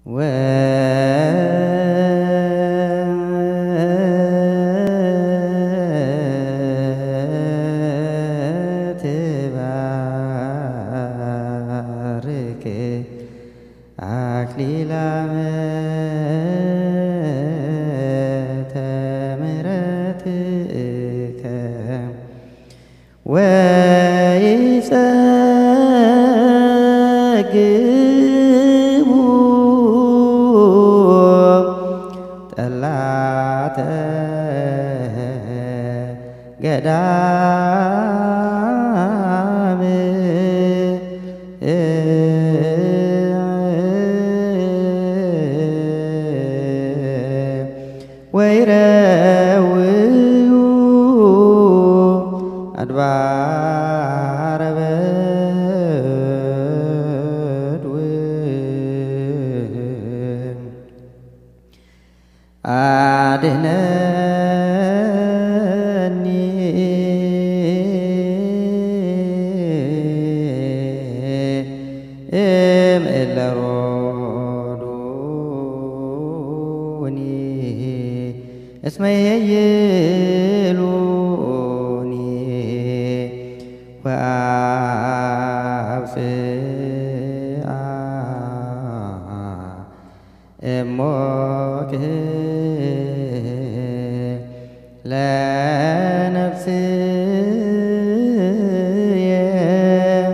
ወትባርክ አክሊላመ ተምሕረትከ ወይጸግቡ ጠላተ ገዳም ወይረውዩ አድባረ በድውም አድነኒ እምእለ ሮዱኒ እስመ የይሉኒ ወአብጽአ እሞክህ ለነፍስየ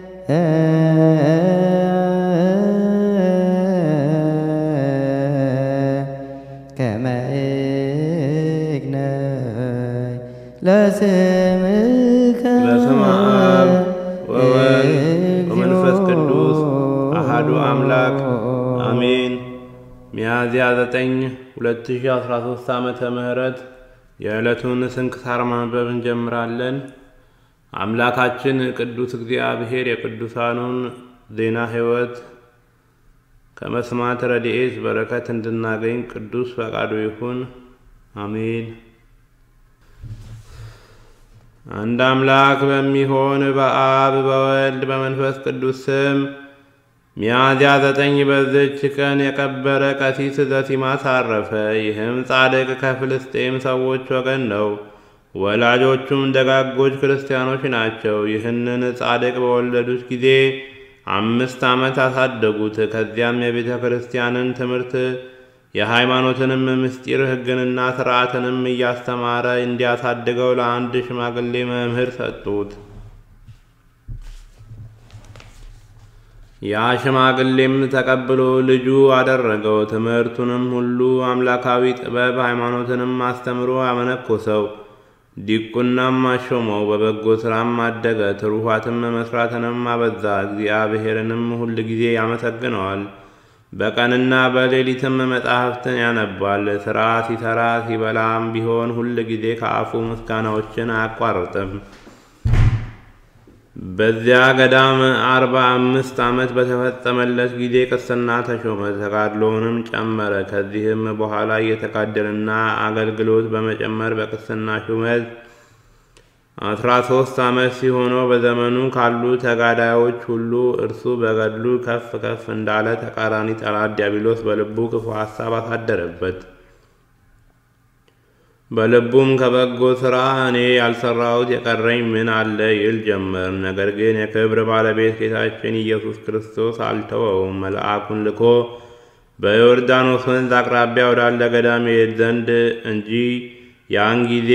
ከመ እግነይ ለስምከ በስመ አብ ወወልድ ወመንፈስ ቅዱስ አሃዱ አምላክ አሜን። ሚያዝያ 9 2013 ዓመተ ምህረት የዕለቱን ስንክሳር ማንበብ እንጀምራለን። አምላካችን ቅዱስ እግዚአብሔር የቅዱሳኑን ዜና ሕይወት ከመስማት ረድኤት በረከት እንድናገኝ ቅዱስ ፈቃዱ ይሁን፣ አሜን። አንድ አምላክ በሚሆን በአብ በወልድ በመንፈስ ቅዱስ ስም ሚያዝያ ዘጠኝ በዝች ቀን የከበረ ቀሲስ ዘሲማስ አረፈ። ይህም ጻድቅ ከፍልስጤም ሰዎች ወገን ነው። ወላጆቹም ደጋጎች ክርስቲያኖች ናቸው። ይህንን ጻድቅ በወለዱት ጊዜ አምስት ዓመት አሳደጉት። ከዚያም የቤተ ክርስቲያንን ትምህርት የሃይማኖትንም ምስጢር ሕግንና ሥርዓትንም እያስተማረ እንዲያሳድገው ለአንድ ሽማግሌ መምህር ሰጡት። ያ ሽማግሌም ተቀብሎ ልጁ አደረገው። ትምህርቱንም ሁሉ አምላካዊ ጥበብ፣ ሃይማኖትንም አስተምሮ አመነኮሰው። ዲቁናም አሾመው። በበጎ ሥራም አደገ። ትሩፋትም መስራትንም አበዛ። እግዚአብሔርንም ሁል ጊዜ ያመሰግነዋል። በቀንና በሌሊትም መጻሕፍትን ያነባል። ሥራ ሲሠራ ሲበላም ቢሆን ሁል ጊዜ ከአፉ ምስጋናዎችን አያቋርጥም። በዚያ ገዳም አርባ አምስት ዓመት በተፈጸመለት ጊዜ ቅስና ተሾመ። ተጋድሎውንም ጨመረ። ከዚህም በኋላ እየተጋደለና አገልግሎት በመጨመር በቅስና ሹመት አስራ ሶስት ዓመት ሲሆነው በዘመኑ ካሉ ተጋዳዮች ሁሉ እርሱ በገድሉ ከፍ ከፍ እንዳለ ተቃራኒ ጠላት ዲያብሎስ በልቡ ክፉ ሐሳብ አሳደረበት። በልቡም ከበጎ ሥራ እኔ ያልሰራሁት የቀረኝ ምን አለ ይል ጀመር። ነገር ግን የክብር ባለቤት ጌታችን ኢየሱስ ክርስቶስ አልተወውም። መልአኩን ልኮ በዮርዳኖስ ወንዝ አቅራቢያ ወዳለ ገዳም ይሄድ ዘንድ እንጂ ያን ጊዜ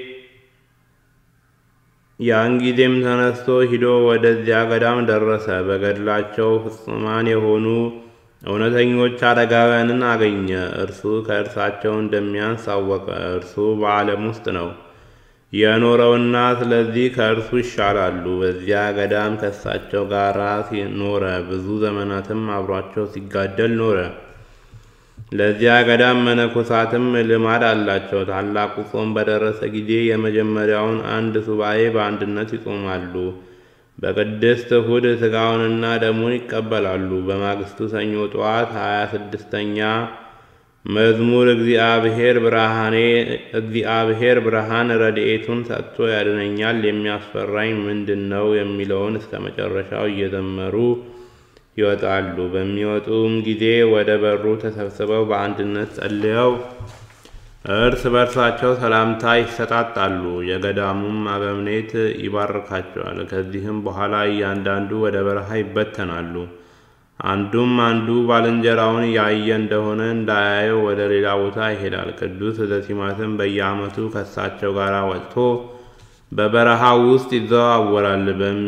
ያን ጊዜም ተነስቶ ሂዶ ወደዚያ ገዳም ደረሰ። በገድላቸው ፍጹማን የሆኑ እውነተኞች አረጋውያንን አገኘ። እርሱ ከእርሳቸው እንደሚያንስ አወቀ። እርሱ በዓለም ውስጥ ነው የኖረውና ስለዚህ ከእርሱ ይሻላሉ። በዚያ ገዳም ከእሳቸው ጋር ኖረ። ብዙ ዘመናትም አብሯቸው ሲጋደል ኖረ። ለዚያ ገዳም መነኮሳትም ልማድ አላቸው። ታላቁ ጾም በደረሰ ጊዜ የመጀመሪያውን አንድ ሱባኤ በአንድነት ይጾማሉ። በቅድስት እሁድ ሥጋውንና ደሙን ይቀበላሉ። በማግስቱ ሰኞ ጠዋት ሀያ ስድስተኛ መዝሙር እግዚአብሔር ብርሃኔ እግዚአብሔር ብርሃን ረድኤቱን ሰጥቶ ያድነኛል የሚያስፈራኝ ምንድን ነው የሚለውን እስከ መጨረሻው እየዘመሩ ይወጣሉ። በሚወጡም ጊዜ ወደ በሩ ተሰብስበው በአንድነት ጸልየው እርስ በርሳቸው ሰላምታ ይሰጣጣሉ። የገዳሙም አበምኔት ይባርካቸዋል። ከዚህም በኋላ እያንዳንዱ ወደ በረሃ ይበተናሉ። አንዱም አንዱ ባልንጀራውን ያየ እንደሆነ እንዳያየው ወደ ሌላ ቦታ ይሄዳል። ቅዱስ ዘሲማትም በየዓመቱ ከእሳቸው ጋር ወጥቶ በበረሃ ውስጥ ይዘዋወራል።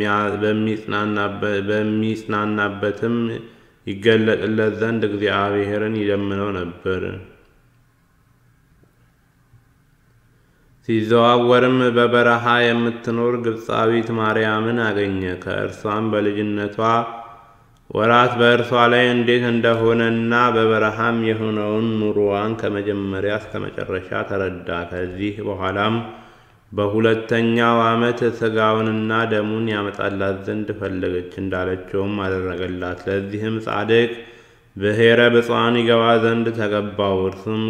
በሚጽናናበትም ይገለጥለት ዘንድ እግዚአብሔርን ይለምነው ነበር። ሲዘዋወርም በበረሃ የምትኖር ግብፃዊት ማርያምን አገኘ። ከእርሷም በልጅነቷ ወራት በእርሷ ላይ እንዴት እንደሆነና በበረሃም የሆነውን ኑሮዋን ከመጀመሪያ እስከ መጨረሻ ተረዳ። ከዚህ በኋላም በሁለተኛው ዓመት ሥጋውንና ደሙን ያመጣላት ዘንድ ፈለገች። እንዳለችውም አደረገላት። ለዚህም ጻድቅ ብሔረ ብፁዓን ይገባ ዘንድ ተገባው። እርሱም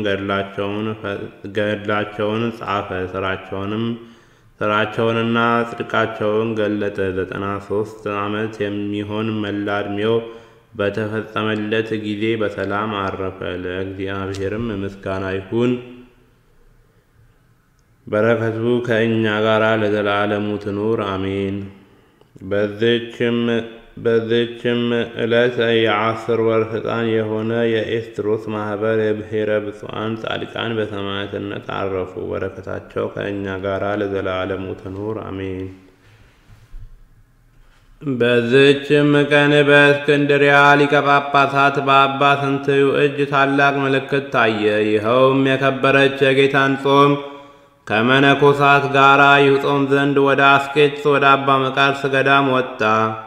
ገድላቸውን ጻፈ። ስራቸውንም ስራቸውንና ጽድቃቸውን ገለጠ። ዘጠና ሦስት ዓመት የሚሆን መላ ዕድሜው በተፈጸመለት ጊዜ በሰላም አረፈ። ለእግዚአብሔርም ምስጋና ይሁን፣ በረከቱ ከእኛ ጋር ለዘላለሙ ትኑር አሜን። በዚችም ዕለት የአስር ወር ሕፃን የሆነ የኤስትሮስ ማኅበር የብሔረ ብፁዓን ጻድቃን በሰማዕትነት አረፉ። በረከታቸው ከእኛ ጋር ለዘላለሙ ትኑር አሜን። በዚችም ቀን በእስክንድሪያ ሊቀ ጳጳሳት በአባ ስንትዩ እጅ ታላቅ ምልክት ታየ። ይኸውም የከበረች የጌታን ጾም ከመነኮሳት ጋር ይጾም ዘንድ ወደ አስቄጥስ ወደ አባ መቃርስ ገዳም ወጣ።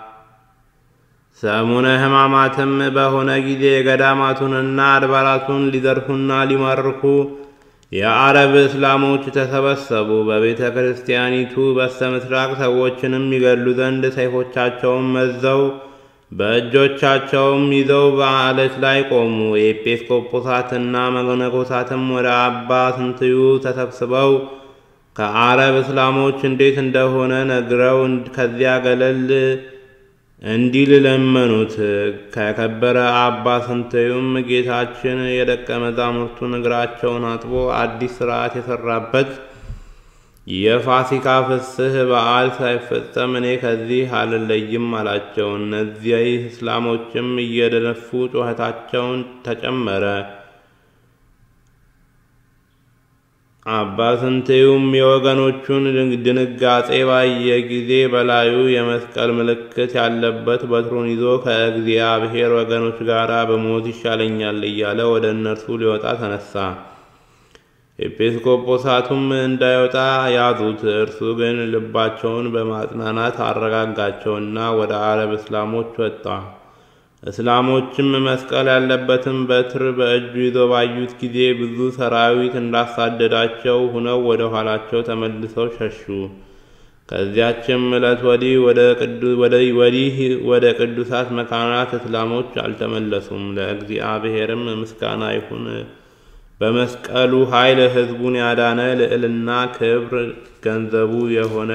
ሰሙነ ሕማማትም በሆነ ጊዜ ገዳማቱንና አድባራቱን ሊዘርፉና ሊማርኩ የአረብ እስላሞች ተሰበሰቡ። በቤተ ክርስቲያኒቱ በስተ ምስራቅ ሰዎችንም ይገሉ ዘንድ ሰይፎቻቸውን መዘው በእጆቻቸውም ይዘው በዓለት ላይ ቆሙ። የኤጲስቆጶሳትና መነኮሳትም ወደ አባ ስንትዩ ተሰብስበው ከአረብ እስላሞች እንዴት እንደሆነ ነግረው ከዚያ ገለል እንዲል ለመኑት። ከከበረ አባ ስንትዩም ጌታችን የደቀ መዛሙርቱን እግራቸውን አጥቦ አዲስ ሥርዓት የሠራበት የፋሲካ ፍስህ በዓል ሳይፈጸም እኔ ከዚህ አልለይም አላቸው። እነዚህ እስላሞችም እየደነፉ ጩኸታቸውን ተጨመረ። አባ ስንትዩም የወገኖቹን ድንጋጼ ባየ ጊዜ በላዩ የመስቀል ምልክት ያለበት በትሩን ይዞ ከእግዚአብሔር ወገኖች ጋር በሞት ይሻለኛል እያለ ወደ እነርሱ ሊወጣ ተነሳ። ኤጲስቆጶሳቱም እንዳይወጣ ያዙት። እርሱ ግን ልባቸውን በማጽናናት አረጋጋቸውና ወደ አረብ እስላሞች ወጣ። እስላሞችም መስቀል ያለበትን በትር በእጁ ይዘው ባዩት ጊዜ ብዙ ሰራዊት እንዳሳደዳቸው ሁነው ወደ ኋላቸው ተመልሰው ሸሹ። ከዚያችም ዕለት ወዲህ ወዲህ ወደ ቅዱሳት መካናት እስላሞች አልተመለሱም። ለእግዚአብሔርም ምስጋና ይሁን። በመስቀሉ ኃይል ሕዝቡን ያዳነ ልዕልና ክብር ገንዘቡ የሆነ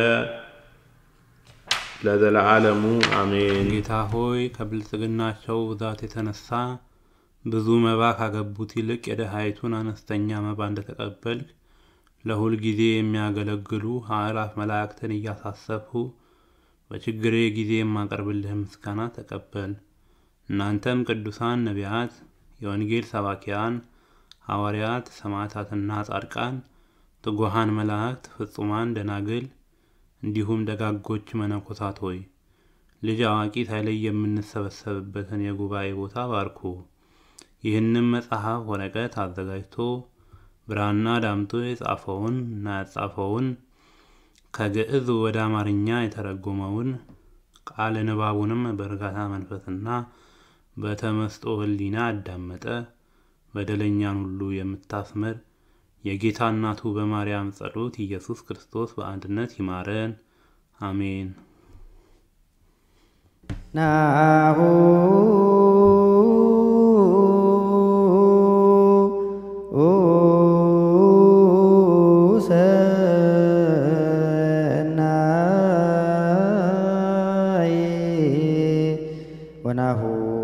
ለዘለዓለሙ አሜን። ጌታ ሆይ ከብልጽግናቸው ብዛት የተነሳ ብዙ መባ ካገቡት ይልቅ የደሃይቱን አነስተኛ መባ እንደተቀበልክ ለሁል ጊዜ የሚያገለግሉ አእላፍ መላእክትን እያሳሰብሁ በችግሬ ጊዜ የማቀርብልህ ምስጋና ተቀበል። እናንተም ቅዱሳን ነቢያት፣ የወንጌል ሰባኪያን ሐዋርያት፣ ሰማዕታትና ጻድቃን፣ ትጉሃን መላእክት፣ ፍጹማን ደናግል እንዲሁም ደጋጎች መነኮሳት ሆይ ልጅ አዋቂ ሳይለይ የምንሰበሰብበትን የጉባኤ ቦታ ባርኩ። ይህንም መጽሐፍ ወረቀት አዘጋጅቶ ብራና ዳምጦ የጻፈውን እና ያጻፈውን ከግዕዝ ወደ አማርኛ የተረጎመውን ቃለ ንባቡንም በእርጋታ መንፈስና በተመስጦ ሕሊና አዳመጠ በደለኛን ሁሉ የምታስምር የጌታ እናቱ በማርያም ጸሎት ኢየሱስ ክርስቶስ በአንድነት ይማረን፣ አሜን። ናሁ ሰናይ ወናሁ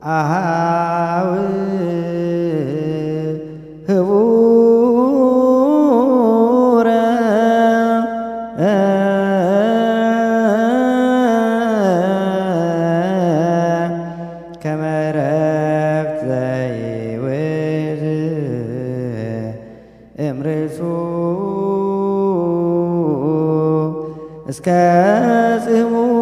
አሃው ህቡረ ከመ ዕረፍት ዘይውዝ እምርእሱ እስከ ጽሙ